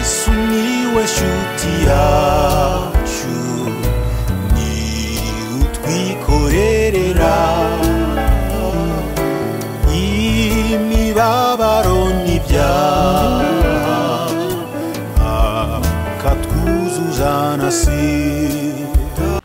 sumiłeś utiaciu ni utwikorerera imibabaro n'ibyaha akatwuzuza na sida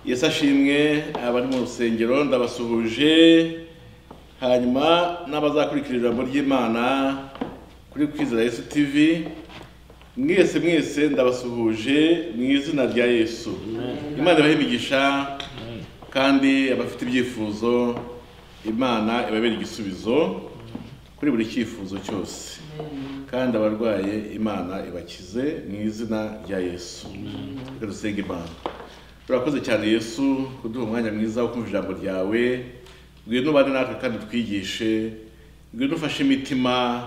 yesu ashimwe abari mu rusengero ndabasuhuje hanyuma n'abazakurikira ijambo ry'imana kuri kwizera yesu tv mwese mwese ndabasuhuje mu izina rya yesu imana ibahe imigisha kandi abafite ibyifuzo imana ibabere igisubizo kuri buri cyifuzo cyose kandi abarwaye imana ibakize mu izina rya yesu reka dusenge imana turakoze cyane yesu kuduha umwanya mwiza wo kumva ijambo ryawe ngwino ubane natwe kandi twigishe ngwino ufashe imitima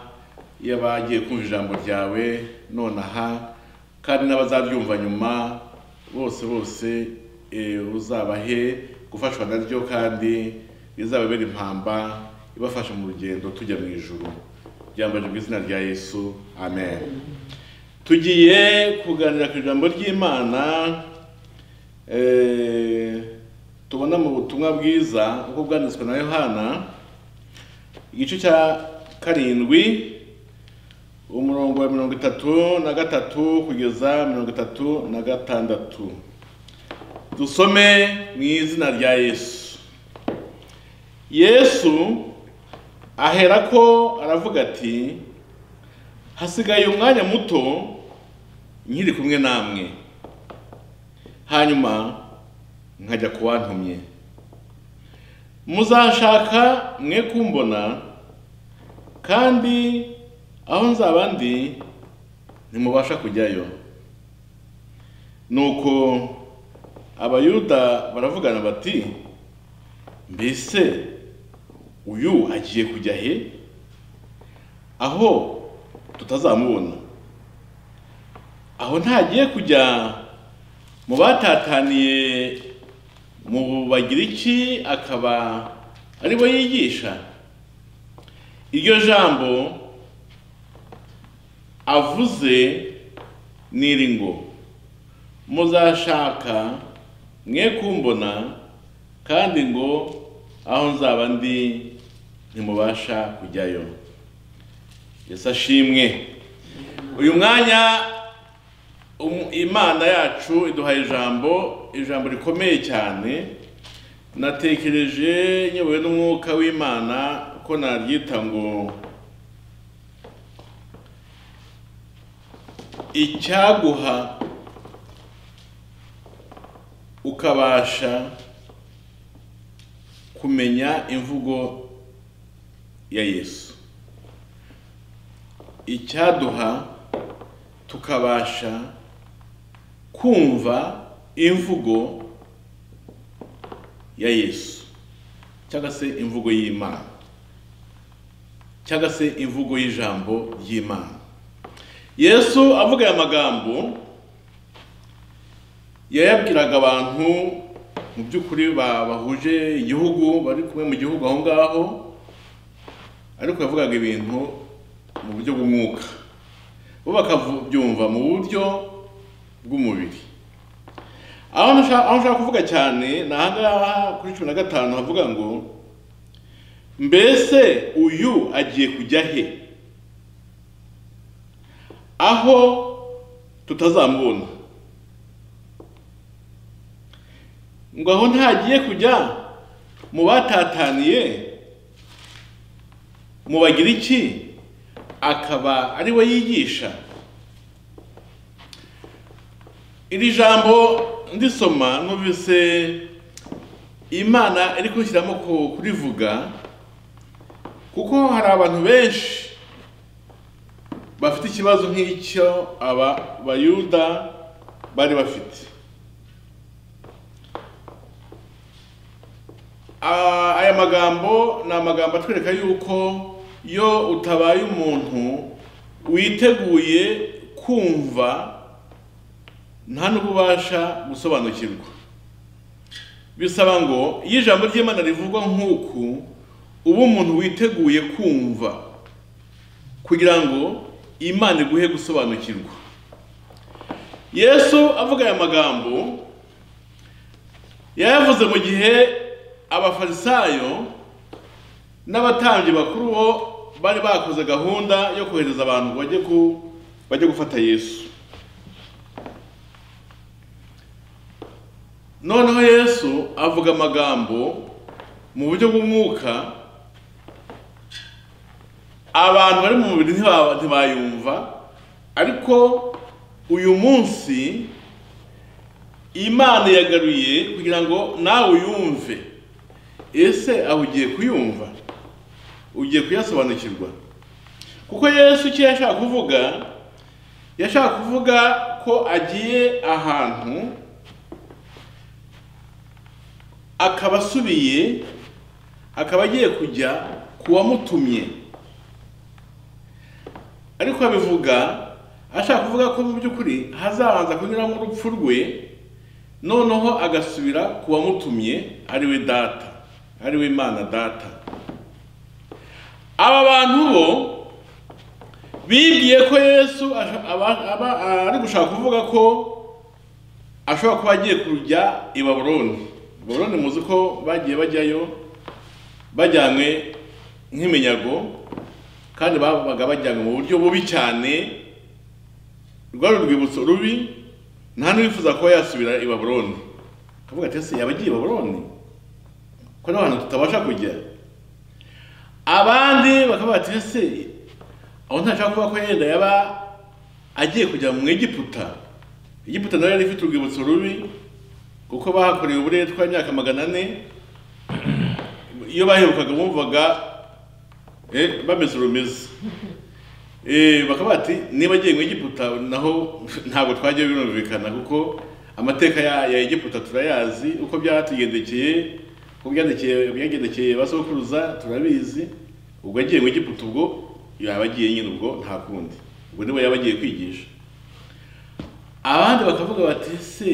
y'abagiye kumva ijambo ryawe nonaha kandi n'abazaryumva nyuma bose bose eh, uzabahe gufashwa naryo kandi rizababera impamba ibafasha mu rugendo tujya mu ijuru byambaje mu izina rya yesu amen tugiye kuganira ku ijambo ry'imana Eh, tubona mu butumwa bwiza uko bwanditswe na yohana igice cya karindwi umurongo wa mirongo itatu na gatatu kugeza mirongo itatu na gatandatu dusome mu izina rya yesu yesu aherako aravuga ati hasigaye umwanya muto nkiri kumwe namwe hanyuma nkajya ku wantumye muzashaka mwe kumbona kandi aho nzaba ndi ntimubasha kujyayo nuko abayuda baravugana bati mbese uyu agiye kujya he aho tutazamubona aho ntagiye kujya mu batataniye mu bagiriki akaba ari bo yigisha iryo jambo avuze n'iri ngo muzashaka mwe kumbona kandi ngo aho nzaba ndi ntimubasha kujyayo yesu ashimwe uyu mwanya Um- imana yacu iduhaye ijambo ijambo rikomeye cyane natekereje nyobowe n'umwuka w'imana ko naryita ngo icyaguha ukabasha kumenya imvugo ya yesu icyaduha tukabasha kumva imvugo ya yesu cyangwa se imvugo y'imana cyangwa se imvugo y'ijambo ry'imana yesu avuga aya magambo yayabwiraga abantu mu by'ukuri ba- bahuje igihugu bari kumwe mu gihugu aho ngaho ariko yavugaga ibintu mu buryo bw'umwuka bo bakabyumva mu buryo bw'umubiri aho nashaka aho nshaka kuvuga cyane ni ahangaha kuri cumi na gatanu havuga ngo mbese uyu agiye kujya he aho tutazamubona ngo aho ntagiye kujya mu batataniye mu bagiriki akaba ari we yigisha iri jambo ndisoma numvise imana iri kunshyiramo ku- kurivuga kuko hari abantu benshi bafite ikibazo nk'icyo aba bayuda bari bafite Ah, aya magambo ni amagambo atwereka yuko iyo utabaye umuntu witeguye kumva nta n'ubwo ubasha gusobanukirwa bisaba ngo iyo ijambo ry'imana rivugwa nk'uku uba umuntu witeguye kumva kugira ngo imana iguhe gusobanukirwa yesu avuga aya magambo yayavuze mu gihe abafarisayo n'abatambyi bakuru bo bari bakoze gahunda yo kohereza abantu ngo bajye ku- bajye gufata yesu noneho yesu avuga amagambo mu buryo bw'umwuka abantu bari mu mubiri ntiba- ntibayumva ariko uyu munsi imana yagaruye kugira ngo nawe uyumve ese aho ugiye kuyumva ugiye kuyasobanukirwa kuko yesu icyo yashaka kuvuga yashaka kuvuga ko agiye ahantu akaba asubiye akaba agiye kujya ku wamutumye ariko abivuga ashaka kuvuga ko mu by'ukuri hazabanza kunyuramo urupfu rwe noneho agasubira ku wamutumye ari we data ari we imana data aba bantu bo bibwiye ko yesu asha- aba- aba- ari gushaka kuvuga ko ashobora kuba agiye kujya i baburoni baburoni muzi ko bagiye bajyayo bajyanywe nk'iminyago kandi babaga bajyanywe mu buryo bubi cyane rwari urwibutso rubi nta n'uwifuza kuba yasubira i baburoni akavuga ati ese yaba agiye i baburoni ko nta hantu tutabasha kujya abandi bakavuga ati ese aho ntashaka kuvuga ko yenda yaba agiye kujya mu egiputa egiputa nayo yari ifite urwibutso rubi kuko bahakorewe uburetwa imyaka magana ane iyo baherukaga bumvaga eh, bameze urumeze Eh, bakaba bati niba agiye mu egiputa naho ntabwo twajya birumvikana kuko amateka ya, ya egiputa turayazi uko byatugendekeye uko byagendekeye byagendekeye ba sokuruza turabizi ubwo agiye mu egiputa ubwo yaba agiye nyine ubwo nta kundi ubwo nibo yaba agiye kwigisha abandi bakavuga bati ese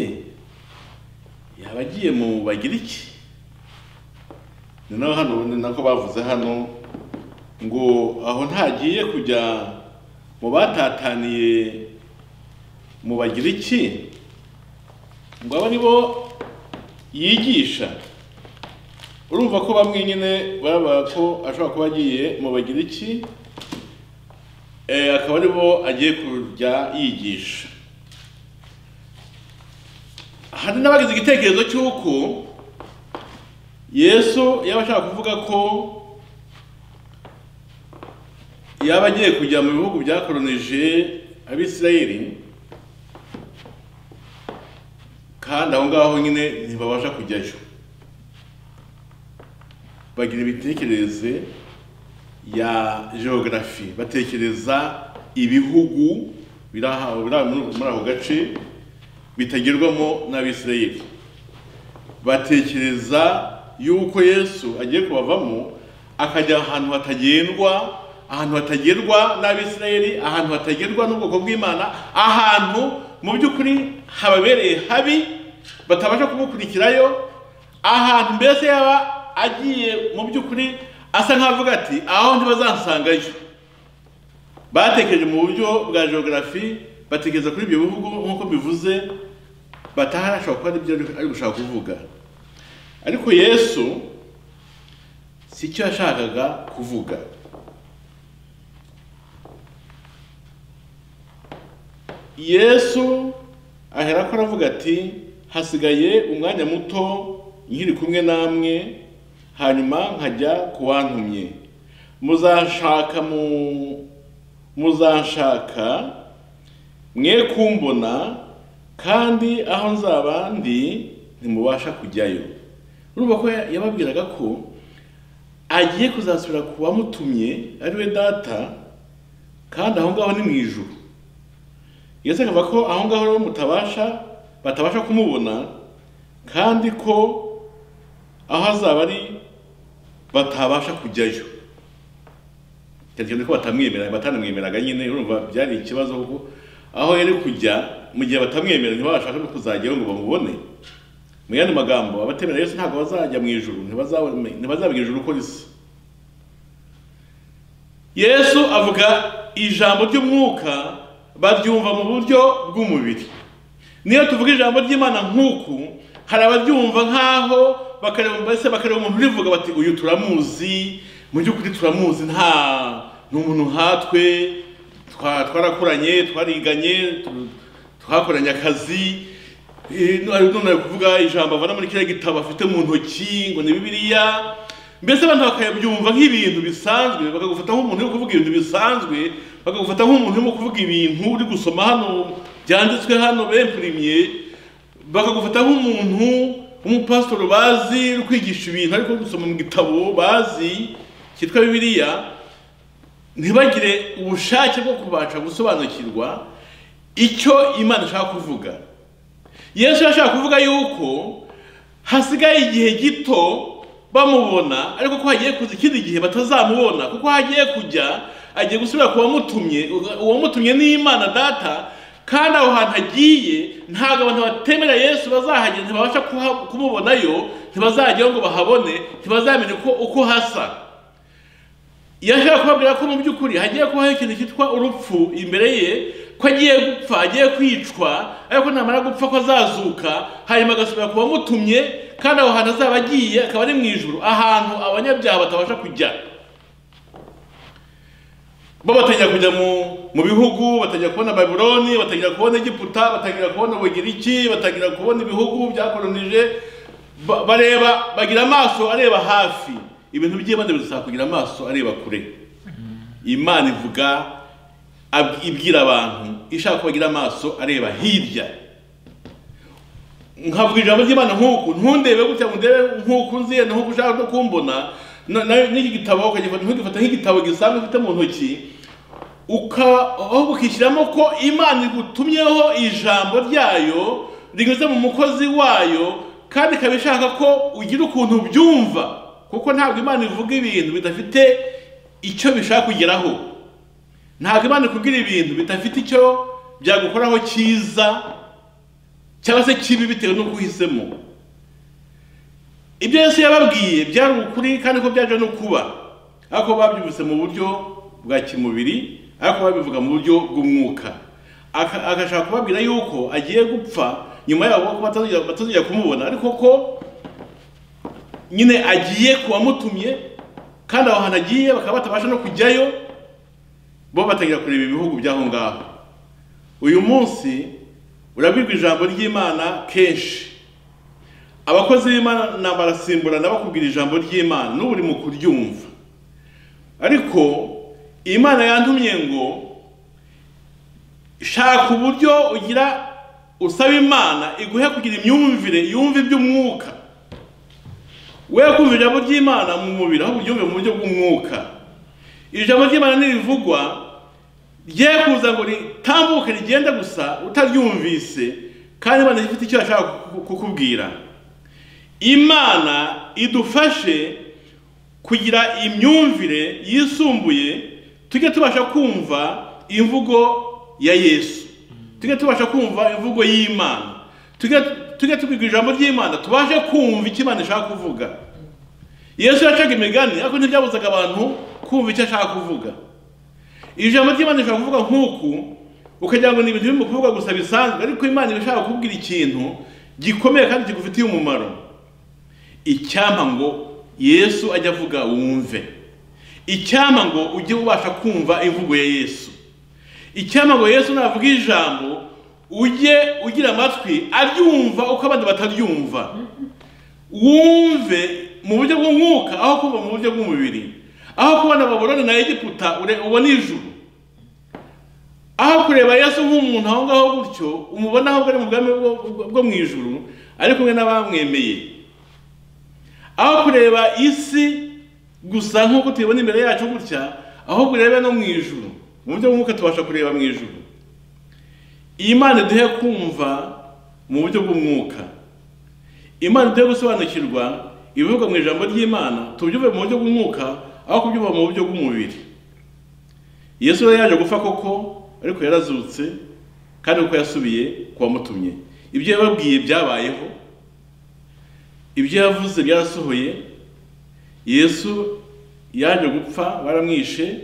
yaba agiye mu bagiriki ni naho hano ni nako bavuze hano ngo aho ntagiye kujya mu batataniye mu bagiriki ngo abo nibo yigisha urumva ko bamwe nyine baba ko ashobora kuba agiye mu bagiriki eh, akaba aribo agiye kujya yigisha hari n'abagize igitekerezo cy'uko yesu yaba ashaka kuvuga ko yaba agiye kujya mu bihugu byakoronije abisirayeli kandi aho ngaho nyine ntibabasha kujyayo bagira imitekerereze ya geogarafi batekereza ibihugu biri aha- biri aha muri muri ako gace bitagerwamo n'abisirayeli batekereza yuko yesu agiye kubavamo akajya ahantu hatagendwa ahantu hatagerwa n'abisirayeli ahantu hatagerwa n'ubwoko bw'imana ahantu mu by'ukuri hababereye habi batabasha kumukurikirayo ahantu mbese yaba agiye mu by'ukuri asa nk'avuga ati aho ntibazansangayo batekereje mu buryo bwa geography batekereza kuri ibyo bihugu nk'uko bivuze bataharashobora kuba aribyo ari- ari gushaka kuvuga ariko yesu si cyo yashakaga kuvuga yesu aherako aravuga ati hasigaye umwanya muto nkiri kumwe namwe hanyuma nkajya ku wantumye muzashaka mu muzanshaka mwe kumbona kandi aho nzaba ndi ntimubasha kujyayo urumva ko ya- yababwiraga ko agiye kuzasubira ku wamutumye ari we data kandi aho ngaho ni mu ijuru yesu akavuga ko aho ngaho rero mutabasha batabasha kumubona kandi ko aho azaba ari batabasha kujyayo cyane ko batamwemera batanamwemeraga nyine urumva byari ikibazo kuko aho yari kujya mu gihe batamwemera ntibabasha no kuzajyayo ngo bamubone mu yandi magambo abatemera yesu ntabwo bazajya mu ijuru ntibazaba mu ijuru uko risa yesu avuga ijambo ry'umwuka baryumva mu buryo bw'umubiri niyo tuvuga ijambo ry'imana nk'uku hari abaryumva nk'aho bakareba mbese bakareba umuntu urivuga bati uyu turamuzi mu by'ukuri turamuzi nta ni umuntu nkatwe twa- twarakoranye twariganye tu- twakoranye akazi Eh, none nari kuvuga ijambo avana muri kiriya gitabo afite mu ntoki ngo ni bibiliya mbese abantu bakabyumva nk'ibintu bisanzwe bakagufata nk'umuntu uri kuvuga ibintu bisanzwe bakagufata nk'umuntu urimo kuvuga ibintu uri gusoma hano byanditswe hano bempurimye bakagufata nk'umuntu w'umupasitori bazi uri kwigisha ibintu ariko uri gusoma mu gitabo bazi cyitwa bibiliya ntibagire ubushake bwo kubasha gusobanukirwa icyo imana ishaka kuvuga yesu yashaka kuvuga yuko hasigaye igihe gito bamubona ariko ko hagiye kuza ikindi gihe batazamubona kuko aho agiye kujya agiye gusubira ku wamutumye uwamutumye ni imana data kandi aho hantu agiye ntabwo abantu batemera yesu bazahagera ntibabasha kuha- kumubonayo ntibazajyayo ngo bahabone ntibazamenye uko, uko hasa yashaka kubabwira ko mu by'ukuri hagiye kubaho ikintu cyitwa urupfu imbere ye ko agiye gupfa agiye kwicwa ariko namara gupfa ko azazuka hanyuma agasubira ku bamutumye kandi aho hantu azaba agiye akaba ari mu ijuru ahantu abanyabyaha batabasha kujya bo batangira kujya mu mu bihugu batangira kubona babuloni batangira kubona egiputa batangira kubona ubugiriki batangira kubona ibihugu byakoronije ba- bareba bagira amaso areba hafi ibintu by'ibanze bizasaba kugira amaso areba kure imana ivuga ab- ibwira abantu ishaka ko bagira amaso areba hirya nkavuga ijambo ry'imana nk'uku ntundebe gutya ngo ndebe nk'uku nziye nk'uko ushaka no kumbona na- na- n'iki gitabo ukagifata ntugifata nk'igitabo gisanzwe ufite mu ntoki uka- ahubwo ukishyiramo ko imana igutumyeho ijambo ryayo rinyuze mu mukozi wayo kandi ikaba ishaka ko ugira ukuntu ubyumva kuko ntabwo imana ivuga ibintu bidafite icyo bishaka kugeraho ntabwo imana ikubwira ibintu bidafite icyo byagukoraho cyiza cyangwa se kibi bitewe n'uko uhisemo ibyo yesu yababwiye byari ukuri kandi ko byaje no kuba ariko babyumvise mu buryo bwa kimubiri ariko babivuga mu buryo bw'umwuka Aka- agashaka kubabwira yuko agiye gupfa nyuma yabo ko batazongera- batazongera kumubona ariko ko nyine agiye ku wamutumye kandi aho hantu agiye bakaba batabasha no kujyayo bo batangira kureba ibihugu by'aho ngaho uyu munsi urabwirwa ijambo ry'imana kenshi abakozi b'imana barasimburana bakubwira ijambo ry'imana n'ubu uri mu kuryumva ariko imana yantumye ngo shaka uburyo ugira usaba imana iguhe kugira imyumvire yumva iby'umwuka we kumva ijambo ry'imana mu mubiri ahubwo uryumve mu buryo bw'umwuka ijambo ry'imana nirivugwa rye kuza ngo ritambuke rigenda gusa utaryumvise kandi imana ifite icyo yashaka kuku- kukubwira imana idufashe kugira imyumvire yisumbuye tujye tubasha kumva imvugo ya yesu tujye tubasha kumva imvugo y'imana tujye tujye tubwirwa ijambo ry'imana tubashe kumva icyo imana ishaka kuvuga yesu yacaga imigani ariko ntibyabuzaga abantu kumva icyo ashaka kuvuga ijambo ry'imana rishobora kuvuga nk'uku ukagira ngo ni ibintu biri mu kuvuga gusa bisanzwe ariko imana iba ishaka kukubwira ikintu gikomeye kandi kigufitiye umumaro icyampa ngo yesu ajya avuga wumve icyampa ngo ujye ubasha kumva imvugo ya yesu icyampa ngo yesu navuga ijambo ujye ugira amatwi aryumva uko abandi bataryumva wumve mu buryo bw'umwuka aho kumva mu buryo bw'umubiri aho kubona baburoni na egiputa ure- ubona ijuru aho kureba yesu nk'umuntu aho ngaho gutyo umubona ahubwo ari mu bwami bwo- bwo- bwo mu ijuru ari kumwe n'abamwemeye aho kureba isi gusa nk'uko tuyibona imbere yacu gutya ahubwo urebe no mu ijuru mu buryo bw'umwuka tubasha kureba mu ijuru imana iduhe kumva mu buryo bw'umwuka imana iduhe gusobanukirwa ibivugwa mu ijambo ry'imana tubyumve mu buryo bw'umwuka aho kubyumva mu buryo bw'umubiri yesu yari yaje gupfa koko ariko yarazutse kandi uko yasubiye ku wamutumye ibyo yababwiye byabayeho ibyo yavuze byarasohoye yesu yaje gupfa baramwishe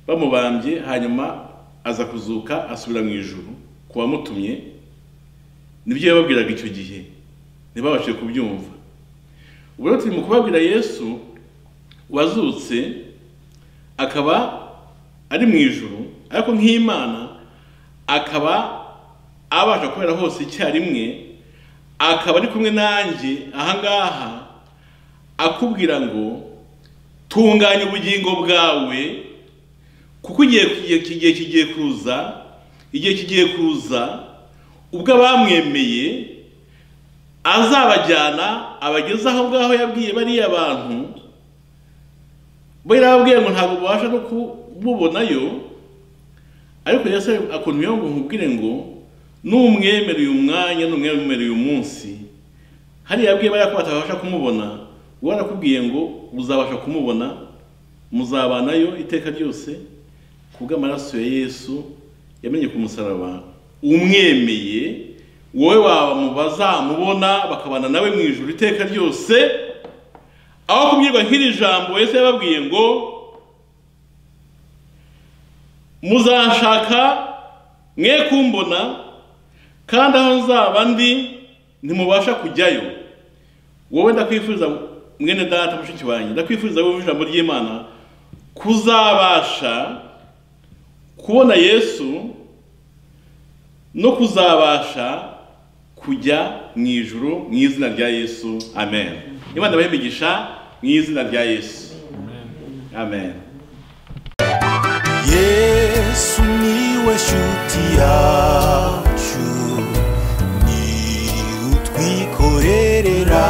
bamubambye hanyuma aza kuzuka asubira mu ijuru ku wamutumye nibyo yababwiraga icyo gihe ntibabashije kubyumva ubu rero turi mu kubabwira yesu wazutse akaba ari mu ijuru ariko nk'imana akaba abasha kubera hose icyarimwe akaba ari kumwe nanjye ahangaha akubwira ngo tunganya ubugingo bwawe kuko igihe kigiye kigiye kuza igihe kigiye kuza ubwo abamwemeye azabajyana abageze aho ngaho yabwiye bariya bantu bo yarababwiye ngo ntabwo babasha no kumubonayo ariko yesu akuntuyeho ngo nkubwire ngo n'umwemere uyu mwanya n'umwemere uyu munsi hariya yabwiye bariya ko batabasha kumubona we arakubwiye ngo uzabasha kumubona muzabanayo iteka ryose kubw'amaraso ya yesu yamenye ku musaraba umwemeye wowe waba mu bazamubona bakabana nawe mu ijoro iteka ryose aho kubwirwa nk'iri jambo yesu yababwiye ngo muzashaka mwe kumbona kandi aho nzaba ndi ntimubasha kujyayo wowe ndakwifuriza mwene data mushiki wanjye ndakwifuriza wowe ijambo ry'imana kuzabasha kubona yesu no kuzabasha kujya mu ijuru mu izina rya yesu amen imana ibahe imigisha mu izina rya yesu amen yesu niwe shuti yacu ni utwikorerera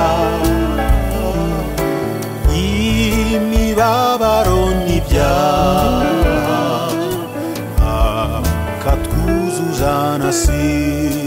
imibabaro n'ibyaha akatwuzuza na sira